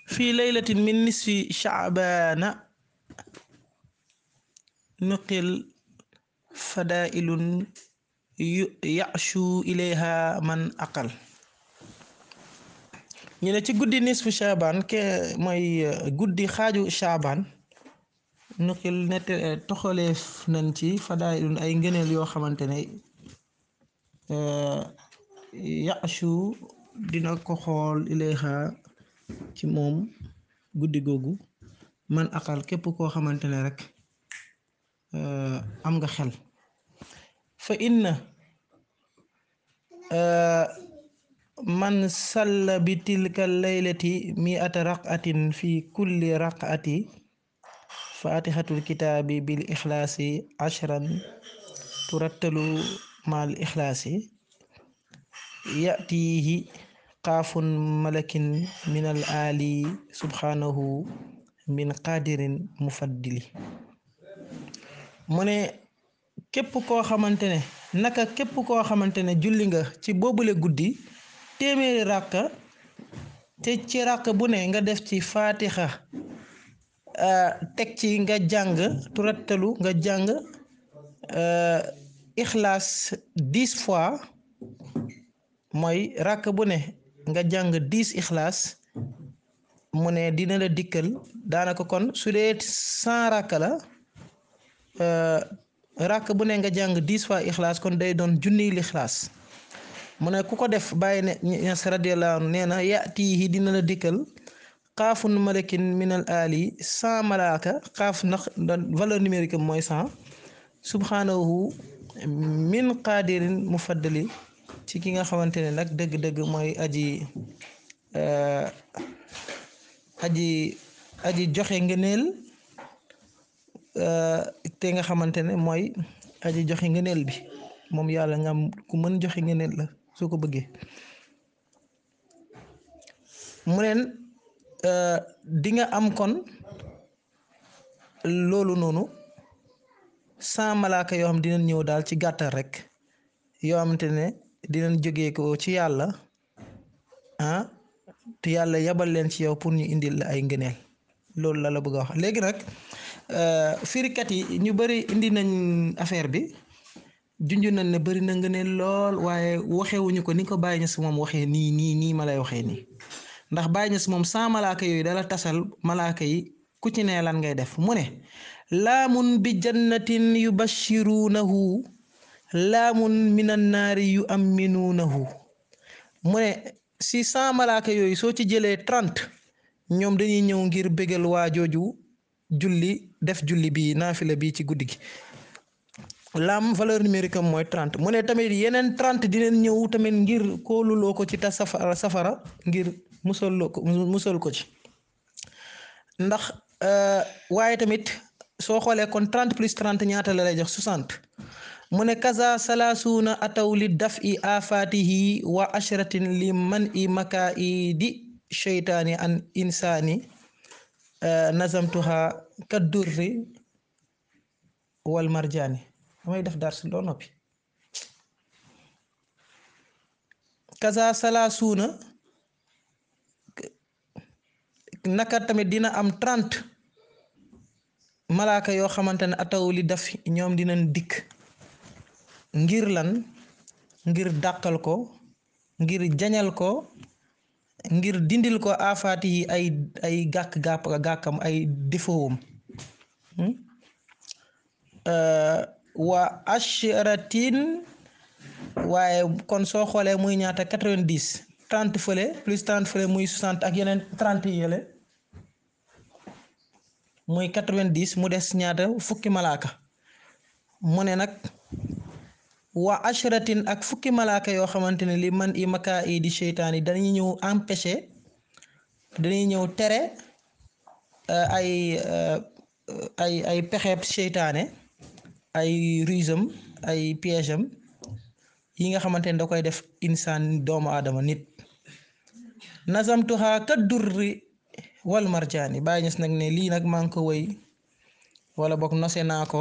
fi laylatin min nisfi shaabaana nuqil fadailun yashu ilayha man aqal ñu ne ci guddi nisfu shaabaan ke mooy guddi xaaju shaabaan nuqil nett toxaleef nañ ci fadailun ay ngëneel yoo xamante ne yashu dina ko xool ilayha ci moom guddi googu man aqal képp koo xamante ne rek am nga xel fa inna man salla bi tilka laylati miata raqatin fi kulli raqati fatihatul kitaabi bil ixlaasi ashran turattalu mal ixlaasi yatihi qaafun malakin min al ali subhanahu min qadirin mufaddili mu ne képp koo xamante ne naka képp koo xamante ne julli nga ci boobule guddi téeméeri ràkka te ci ràkk bu ne nga def ci faatixa teg ci nga jàng turattalu nga jàng ixlaas dix fois mooy ràkk bu ne nga jàng dix ixlaas mu ne dina la dikkal daanaka kon su dee cent ràkk la ràkk bu ne nga jàng dix fois ixlaas kon day doon junniy lixlaas mu ne ku ko def bàyyi ne ñas radiyallahu anhu nee na yatihi dina la dikkal xaafun malakin minal ali cent malaaka xaaf ndax valeur numérique mooy cent subhanahu min qadirin mufaddali ci ki nga xamante ne nag dëgg-dëgg mooy aji aji aji joxe ngëneel te nga xamante ne mooy aji joxe ngëneel bi moom yàlla nga am ku mën joxe ngëneel la soo ko bëggee mu neen di nga am kon loolu noonu sans malaaka yoo xam dinañ ñëw daal ci gàttal rek yoo xamante ne dinañ jógee ko ci yàlla ah te yàlla yabal leen ci yow pour ñu indil la ay ngëneel loolu la la bëgg a wax léegi nag firikat yi ñu bari indi nañ affaire bi junj nañ ne bari na ngëneel lool waaye waxewuñu ko ni ko Baye Niass moom waxee nii nii nii ma lay waxee nii ndax Baye Niass moom sans malaaka yooyu dala tasal malaaka yi ku ci ne lan ngay def mu ne laamun bi jannatin yubashiruunahu laamun minan naari yu amminuunahu mu ne si sans malaaka yooyu soo ci jëlee trente ñoom dañuy ñëw ngir bégal waa jooju julli def julli bii naafila bii ci guddi gi laam valeur numérique am mooy trente mu ne tamit yeneen trente dinañ ñëw tamit ngir kóoluloo ko ci ta safara safara ngir musaloo ko musal ko ci ndax waaye tamit soo xoolee kon trente plus trente ñaata la lay jox soixante mu ne kaza salaasuuna ataw li daf i afaatihi wa ashratin li man i makaa i di cheytaani an insaani nazamtuha kaddurri wal marjaani damay def dar si loo noppi kaza salaasuuna naka tamit dina am trente malaaka yoo xamante ne ataw li daf ñoom dinañ dikk ngir lan ngir dàqal ko ngir jañal ko ngir dindil ko afaati yi ay ay gàkk gàpp gàkkam ay défautam wa ashratin waaye kon soo xoolee muy ñaata quatre-vingt-dix trente fële plus trente fële muy soixante ak yeneen trente yële muy quatre-vingt-dix mu des ñaata fukki malaaka mu ne nag wa ashratin ak fukki malaaka yoo xamante ne li man i makaa i di seytaan yi dañuy ñëw empêcher dañuy ñëw tere ay ay ay pexeeb seytaane ay rusam ay piège am yi nga xamante ne da koy def insaan doomu aadama nit nazamtuha ka durri wal marjaani bàyyi ñes nag ne lii nag maa ngi ko woy wala boog nose naa ko